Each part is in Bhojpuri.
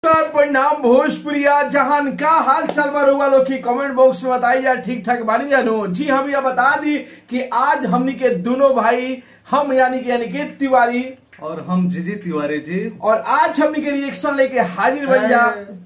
नमस्कार परिणाम भोजपुरिया जहान का हाल चाल बा रउआ लोग की कमेंट बॉक्स में बताई जा ठीक ठाक बानी जानू जी हम यह बता दी कि आज हमनी के दोनों भाई हम यानी कि अनिकेत तिवारी और हम जीजी तिवारी जी और आज हमनी के रिएक्शन लेके हाजिर बन जा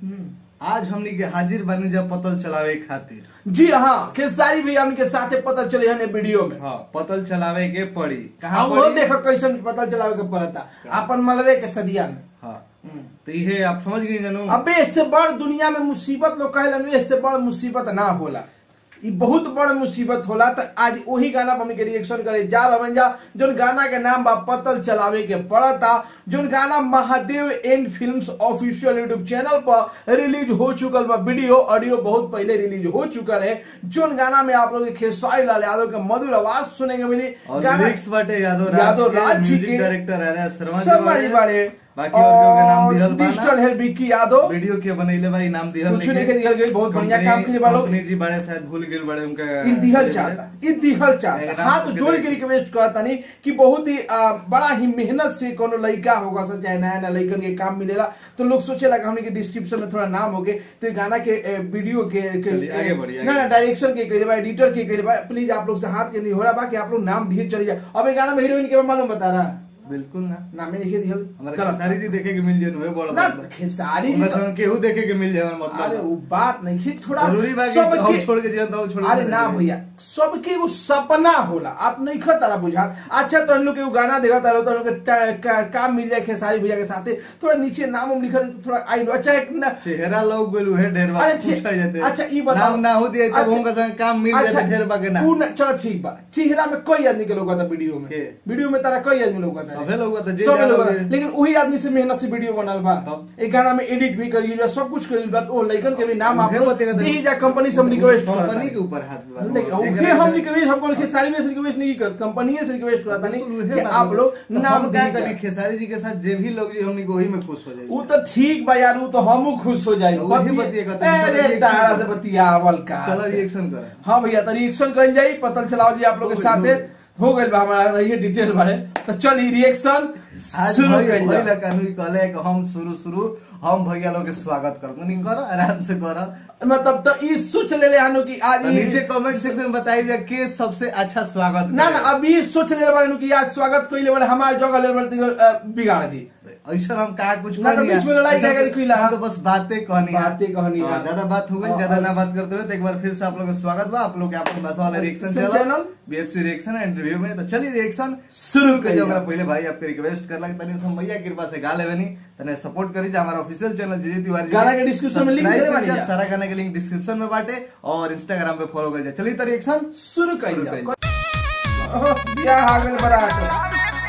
आज हमनी के हाजिर बनी जा पतल चलावे खातिर जी हाँ खेसारी भी हमके साथे पता चले हने वीडियो में हाँ पतल चलावे के पड़ी हाँ वो पड़ी? देखो कैसन पता चलावे के पड़ता अपन मलबे के सदिया में हाँ तो ये आप समझ गई जानू अबे इससे बड़ दुनिया में मुसीबत लोग कहेलन इससे बड़ मुसीबत ना होला ई बहुत बड़ मुसीबत होला तो आज वही गाना पर हमनी के रिएक्शन करे जा रहन जा जोन गाना के नाम बा पतल चलावे के पड़ता जोन गाना Mahadev and films official YouTube channel पर रिलीज हो चुकल बा वीडियो ऑडियो बहुत पहले रिलीज हो चुकल है जोन गाना में आप लोग के खेसारी लाल यादव के मधुर आवाज सुने के मिली और गाना लिरिक्स बाटे यादव राज यादव के, राज जी म्यूजिक के डायरेक्टर है शर्मा शर्मा जी बारे बाकी और केहू के नाम दिहल बा ना? डिजिटल है विक्की यादव वीडियो के बनैले भाई नाम दिहल कुछ नहीं के दिहल गई, बहुत बढ़िया काम के लिए बा लोग। कंपनी जी बड़े शायद भूल गेल बड़े उनका ई दिहल चाहता ई दिहल चाहता एक नाम हाथ सबके जोड़ के देखे। रिक्वेस्ट करता नहीं कि बहुत ही आ, बड़ा ही मेहनत से कोनो लड़का होगा सब चाहे नया नया लड़कन के काम मिलेला तो लोग सोचेला कि हमने के डिस्क्रिप्शन में थोड़ा नाम हो गए तो ये गाना के ए, वीडियो के, के चलिए, आगे बढ़िए, आगे ना ना डायरेक्शन के कइले बा एडिटर के कइले बा प्लीज आप लोग से हाथ के नहीं हो रहा बा कि आप लोग नाम दिए चले जाए अब ये गाना में हीरोइन के मालूम बता रहा बिल्कुल ना नाम में लिखे दिहल हमारे गलत खेसारी जी देखे के मिल जाए हुए बड़ा ना बात बा। खेसारी जी उनका तो- संग केहू देखे के मिल जाए हमारा अरे मतलब वो बात नहीं कि थोड़ा जरूरी बा कि सबके- हम छोड़ के जीवन तो हम छोड़ के अरे नहीं ना जाएंगे। भैया सबके वो सपना होला आप नहीं खा तारा बुझा अच्छा तो हम लोग के वो गाना देखा तारा तो हम लोग के टा- का- काम मिल जाए खेसारी भैया के साथे थोड़ा नीचे नाम उम लिखा रहे तो थोड़ा आई अच्छा एक न, चेहरा लोग गेलू है ढेर बार अरे ठीक- पूछा जाते अच्छा ई बताओ नाम ना हो दिए तब अच्छा- उनका संग काम मिल अच्छा, जाते ढेर बार के ना उ न- चलो ठीक बा चेहरा में कोई आदमी के लोग था वीडियो में के? वीडियो में तारा कोई आदमी लोग था सभे लोग था, जे सभे लोग जानो था। जे- लेकिन वही आदमी से मेहनत से वीडियो बनल बा तब? एक गाना में एडिट भी करी बा सब कुछ करी बा तो वो लइकन के भी नाम आप उहे लोग बतेगा तो- दी जा कंपनी से हम रिक्वेस्ट करता कंपनी के ऊपर हाथ बा। नहीं, जेकरा उहे हम के- रिक्वेस्ट हमको खेसारी में से रिक्वेस्ट नहीं करते कंपनी से रिक्वेस्ट करता नहीं बिल्कुल उहे कि बात आप बा। लोग तो नाम हम क्या दीजिए। करें खेसारी जी के साथ जे भी लोग जी हमनी को वही में खुश हो जाए वो तो ठीक बा यार वो तो हमू खुश हो जाए तो वही बतिया करते हैं, अरे चलो तारा reaction से बतियावल का चलो रिएक्शन करें हाँ भैया तो रिएक्शन कर जाई पतल चलाओ जी आप लोग के हो साथ गइल, हो गइल बा हमारा रहिए डिटेल बारे तो चलिए रिएक्शन आज शुरू भाई कर भइला कानूनी कहले कि हम शुरू शुरू हम भैया लोग के स्वागत करब नहीं करो आराम से करो मतलब तो ई सोच ले ले हानो कि आज तो ई- नीचे कमेंट सेक्शन में बताइए के सबसे अच्छा स्वागत ना ना करेगा। अभी सोच ले बारे कि आज स्वागत कइले वाले हमारे जगह ले वाले बिगाड़ दी ऐसा हम कहा कुछ ना तो नहीं बीच में लड़ाई ऐसा जाएगा तो- दिखला। हम तो बस बातें कहनी है। बातें कहनी है। हाँ, ज्यादा बात हो गई हाँ, ज्यादा ना अच्छा। बात करते हुए तो एक बार फिर से आप लोग का स्वागत बा आप लोग के अपन भाषा वाला reaction channel? Channel BFC reaction and review में तो चलिए रिएक्शन शुरू कर करिए। ओकरा पहले भाई आपके रिक्वेस्ट कर लगे तनी हम भैया कृपा से गा लेवे नहीं तने सपोर्ट करी जा हमारा ऑफिशियल चैनल जीजी तिवारी जी गाना के description में link Subscribe देले करी बानी जा, जा। सारा गाने के लिंक डिस्क्रिप्शन में बाटे और इंस्टाग्राम पे फॉलो कर जा चलिए तो रिएक्शन शुरू कर शुरू जाओ करिए। ओह, बियाह आ गइल बारात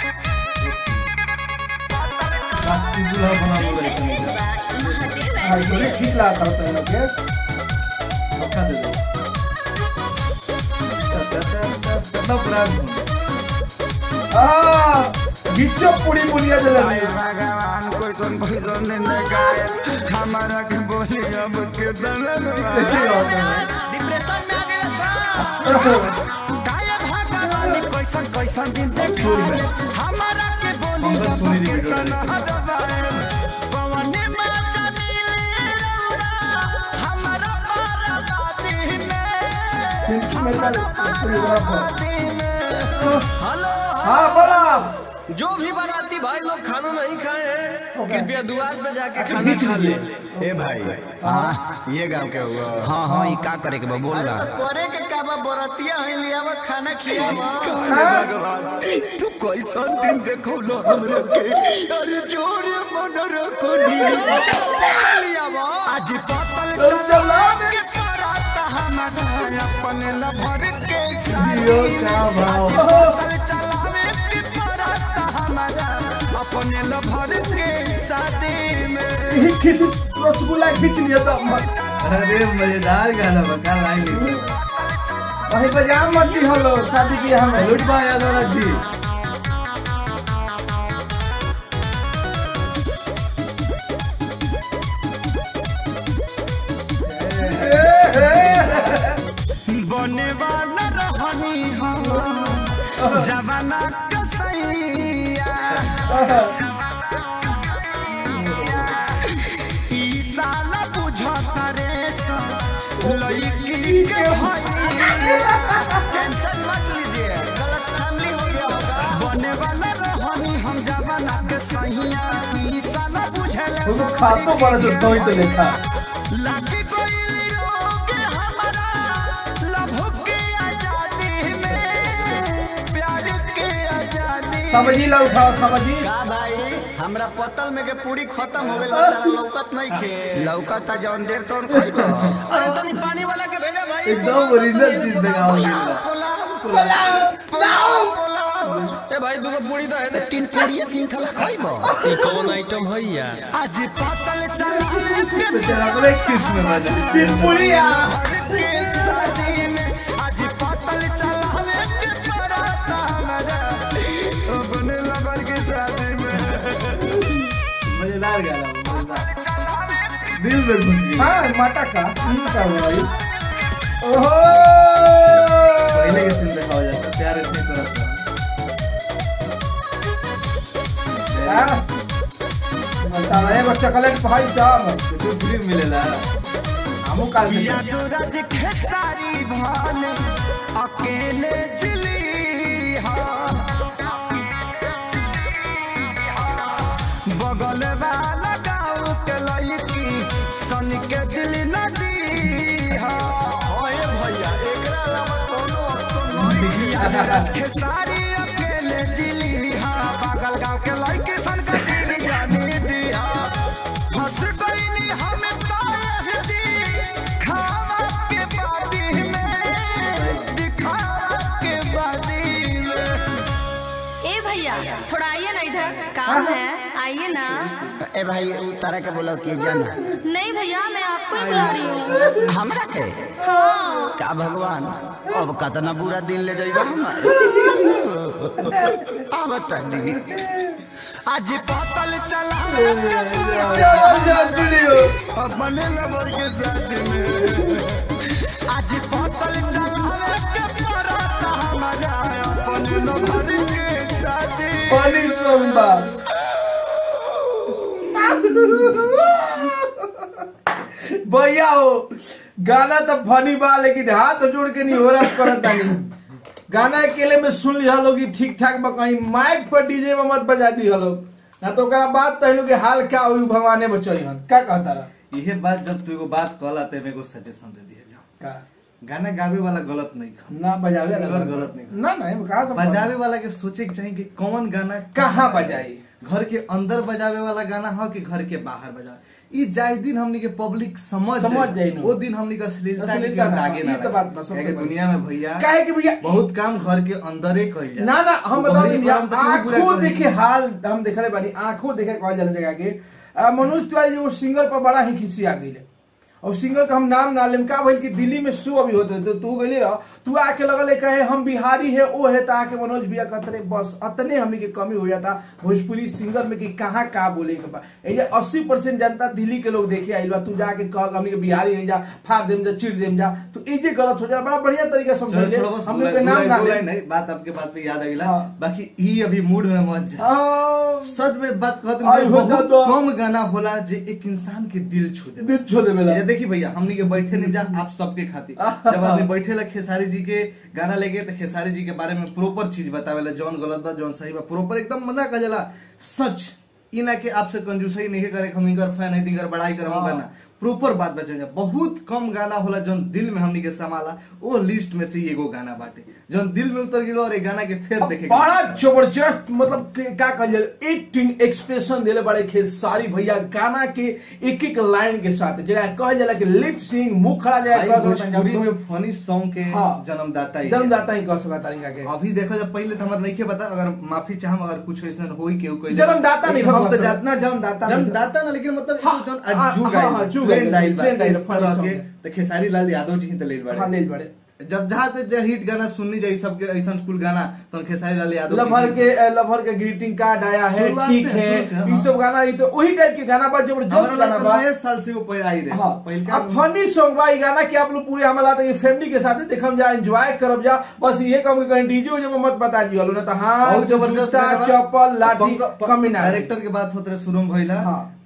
राष्ट्रीय दुल्हा बना बोले तनी जा। हाँ, ये ठीक लागता होता है लोग के मौका दे दो कितना प्राण आ बिच्चो पूरी बुनिया जले भगवान कोई तुम भजन न गाए हमारा के बोली अब के दलन डिप्रेशन में आ गए गाय भगवान कैसन कैसन दिन देखाए हमारा के बोली हम तो अब सुनी के वीडियो दलन दबाए पवन में चली हमारा पारदाती में हेलो हाँ बोला जो भी बाराती भाई लोग खाना नहीं खाए हैं कृपया दुआर पे जाके खाना खा ले ए भाई हाँ ये गांव के हुआ हाँ हाँ ये का करे के बा बोल रहा करे के का बा बरातिया है लियावा खाना खियावा तू कैसन दिन देखो लो हमरे के अरे जोरे मन रखो लियावा आज पतल चला चला के पराता हमारा अपने लभर के जियो का भाव पतल चलावे के पराता हमारा अपने लभर के शादी में खींच रसगुल्ला खींच लिया तो मत अरे मजेदार गाना बका लाइन लिखो वही बजाम मत दी हलो शादी की हमें लुट बा यादव जी बने वाला रहनी हम जवाना कसैया जी के भाई टेंशन मत लीजिए गलत फैमिली हो गया होगा बने वाला रहनी हम जवाना के सहिया ई साला बुझले उसको खातो बड़ा से तो ही तो देखा लागी कोई लोगे हमारा लभो के आजादी में प्यार के आजादी समझी ला उठाओ समझी का भाई हमरा पतल में के पूरी खत्म हो गइल बा तारा लौकत नहीं खे लौका जौन देर तोड़ खइबो अरे तनी पानी वाला के भेजा भाई एकदम ओरिजिनल चीज देखाओ ए भाई दूगो पूरी तो है दे तीन कोड़िए सिंखला खइबो ई कौन आइटम है यार आज पतल चला के तो तेरा बोले किस में मजा तीन पुड़िया के शादी में आज पतल चलावे के पराता हमारा ओ बने लबर के शादी में मजेदार गाना मजेदार दिल में घुस गई हाँ माता का हम्म, क्या हुआ भाई ओहो पहले के सीन दिखाओ जाता प्यार इतनी तरह का हाँ? बताओ एगो चॉकलेट भाई साहब कुछ फ्री मिलेला हमू काल के या दूरज खेसारी भाले अकेले जिली हा बगल वाला गाँव के लड़की सन के दिल नदी हा ओए भैया एकरा अलावा कोनो ऑप्शन नहीं या दूरज खेसारी अकेले जिली हा बगल गाँव के लड़की सन के दिल जानी दिया फंस गईनी हम तायहदी खावा के बादी में दिखावा के बादी में ए भैया थोड़ा आइए ना इधर काम है आइए ना ए भाई उ तारा के बोलो कि जाना नहीं भैया मैं आपको ही बुला रही हूँ हमरा के हाँ का भगवान अब कतना बुरा दिन ले जाइबा हमार अब बता दी आज पतल चला अपने लवर के साथ में आज पतल चला के पराता हमारा अपने लवर के साथ पानी सोमबा भैया हो गाना तो फनी बा लेकिन हाथ जोड़ के नहीं हो रहा करत नहीं गाना अकेले में सुन लिया लोग कि ठीक ठाक बा कहीं माइक पर डीजे में मत बजा दी हलो ना तो ओकरा बात तहनु के हाल क्या हुई भगवाने बचई हन का कहता रहा यह बात जब तू एगो बात कहला ते मेरे को सजेशन दे दिया जाओ का गाना गावे वाला गलत नहीं खा ना बजावे सिंगर वाला गलत नहीं ना ना कहा से बजावे वाला के सोचे के चाहिए कि कौन गाना कहाँ बजाई घर के अंदर बजावे वाला गाना हो कि घर के बाहर बजावे ई जाय दिन हमनी के पब्लिक समझ समझ जाई जाई नु। वो दिन हमनी के अश्लीलता के अश्लीलता केहू ना, आगे ना ई तो रहे। बात बा, सबसे काहे कि बड़ी। दुनिया में भैया काहे कि भैया बहुत काम घर के अंदर ही कइल जाए ना ना हम बता बहरी भैया काम तो केहू पूरा आंखों करी। देखे हाल हम देखले बानी आंखों देखे कहल जाने जगह के आ, मनोज तिवारी जी वो सिंगर पर बड़ा ही खिसिया गई और सिंगर का हम नाम ना लेम का भइल कि दिल्ली में शो अभी होते तो तू गइली रह तू आके लगल कहे हम बिहारी है ओ है ता के मनोज भैया कहते रहे बस अतने हमी के कमी हो जाता भोजपुरी सिंगर में कि कहाँ का बोले के बा ये अस्सी परसेंट जनता दिल्ली के लोग देखे आइल बा तू जाके कह हमनी के बिहारी है जा फाड़ देम जा चिड़ देम जा तो ये जे गलत हो जा बड़ा बढ़िया तरीका से चलो समझाइले छोड़ो बस हम दो लोग के नाम लाइन- ना दो ले लाइन नहीं बात आपके बात पे याद आ गया हाँ। बाकी ई अभी मूड में मत जा आ, सच में बात कहते आई हैं हो बहुत तो- कम गाना होला जे एक इंसान के दिल छू दे दिल छू देवेला। ये देखिए भैया हमनी के बैठे नहीं जा आप सबके खातिर जब आदमी बैठे ला खेसारी जी के गाना लेके तो खेसारी जी के बारे में प्रॉपर चीज बतावेला जौन गलत बा जौन सही बा प्रॉपर एकदम मना का जला सच ई ना के आपसे कंजूसई नहीं करे हम इनकर फैन है इनकर बड़ाई कर हम गाना प्रॉपर बात बचे बहुत कम गाना होला जौन दिल में हमनी के समाला वो लिस्ट में से ही एगो गाना बाटे जौन दिल में उतर गेलो और ये गाना के फिर देखे बड़ा जबरदस्त मतलब के- का कहल जाए एक्टिंग एक्सप्रेशन देले बड़े खेसारी भैया गाना के एक एक लाइन के साथ जगह कहल जाला कि लिप सिंग मुंह खड़ा जाए भाई कर सकता भोजपुरी है। में फनी सॉन्ग के हाँ। जन्मदाता ही है। जन्मदाता ही कह सकता तरीका के अभी देखो जब पहले तो हमारे नहीं के पता अगर माफी चाहम अगर कुछ ऐसा होई के कोई जन्मदाता नहीं लेकिन हम कह तो सकता। जात ना जन्मदाता नहीं। जन्मदाता ना लेकिन मतलब हाँ, एक जन हाँ, आज जुग हाँ, आई हाँ, जुग ट्रेंड आई, आई बा, ट्रेंड आई, इस funny तरह song के है। तो खेसारी लाल यादव जी ही तो ले बड़े हाँ ले बड़े जब जहाँ तक जे हिट गाना सुननी जाई सबके ऐसा कुल गाना तो खेसारी लाल यादव जी लभर ही- के लभर के ग्रीटिंग कार्ड आया है शुरुआत ठीक से, है शुरू से, हाँ। ये सब गाना ये तो वही टाइप के गाना बा जबरदस्त हमारा गाना लगा बा नए साल से वो पे आई रहे हाँ पहिलका अब फनी सॉन्ग बा ई गाना के आप लोग पूरे हमारा तो फैमिली के साथ देखम जा एंजॉय करब जा बस ये कम कहीं डीजे उजे में मत बता दियो ना तो हाँ बहुत जबरदस्त जूता, गाना बा। चप्पल लाठी पंक- कमी ना डायरेक्टर के बात होते रहे शुरू में भइला हाँ।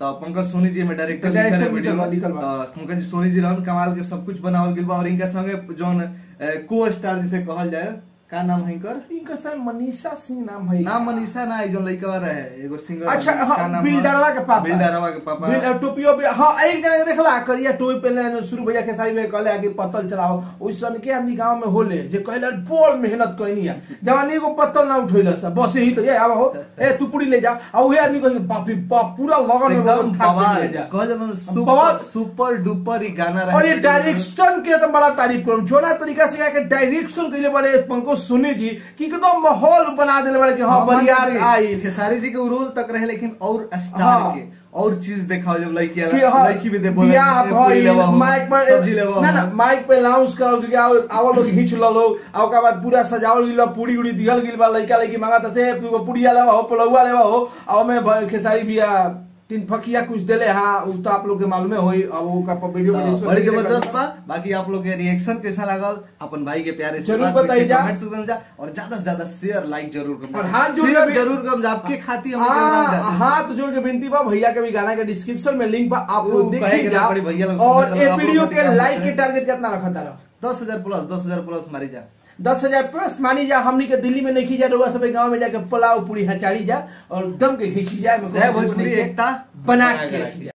तो पंकज सोनी जी में डायरेक्टर तो लिखल है direction वीडियो लिखल बा, में लिखल बा। तो पंकज सोनी जी रहन कमाल के सब कुछ बनावल गेल बा और इनका संगे जोन को स्टार जिसे कहल जाए का नाम है इनकर इनका शायद मनीषा सिंह नाम है नाम मनीषा ना है जोन लड़का रहे एगो सिंगर अच्छा का हाँ नाम है? बिल्डरवा के पापा बिल्डरवा के पापा बिल- टोपियो पे हाँ एक जगह देखला करिया टोपी पहले जो शुरू भैया के सारी में कहले कि पत्तल चलाओ ओइसन के आदमी गांव में होले जे कहले बड़ मेहनत कइनी है जवानी को पत्तल ना उठैला सब बस यही तो ये आवा हो ए तू पूरी ले जा आ उहे आदमी कहे बाप रे बाप पूरा लगन में एकदम लगन थाक के बवाल ले जा कहल जाला ना, सुपर बवाल। सुपर डुपर ई गाना रहे और ये डायरेक्शन के तो बड़ा तारीफ करूं जोना तरीका से के डायरेक्शन कइले बड़े पंकज सोनी जी कि एकदम माहौल बना देले बड़े कि हां बरियात आई खेसारी जी के रोल तक रहे लेकिन और स्टार हाँ। के और चीज देखाओ जब लड़की कि हाँ, लड़की भी दे बोले बियाह ए, पूरी भइल, लेवा हो, माइक पर सब्जी लेवा ना हो। ना माइक पे लाउंस करल गया और आवल लोग हिच ल लोग आ ओकर बाद पूरा सजावल गिल बा, पूरी उड़ी दिहल गिल बा लइका लइकी मांगा से पुड़िया लेवा हो पुलौआ लेवा हो आ ओमे भ- खेसारी बिया तीन फकिया कुछ देले हा उ तो आप लोग के मालूमे होई अब वो का वीडियो में तो डिस्कस बड़ी करेंगे। जबरदस्त बा बाकी आप लोग के रिएक्शन कैसा लागल अपन भाई के प्यारे से जरूर बात बताइए जा। कमेंट सेक्शन में जा और ज्यादा से ज्यादा शेयर लाइक जरूर करना और हाथ जोड़ के शेयर भी- जरूर करम जा आपके खातिर हम हाँ हाथ जोड़ के विनती बा भैया के भी गाना के डिस्क्रिप्शन में लिंक बा आप वो लोग कहे देखिए के जा ना पड़ी भैया लोग और सुनते ये रहो, आप वीडियो लोग के क्या लाइक के करते टारगेट कितना रखा था दस हजार प्लस दस हजार प्लस मारी जा दस हजार प्लस मानी जा हमनी के दिल्ली में नहीं जा रहुआ सब गांव में जाके पुलाव पूरी हचाड़ी जा और दम के खींची जाए में जय भोजपुरी एकता बना बना के के रखी रखी जा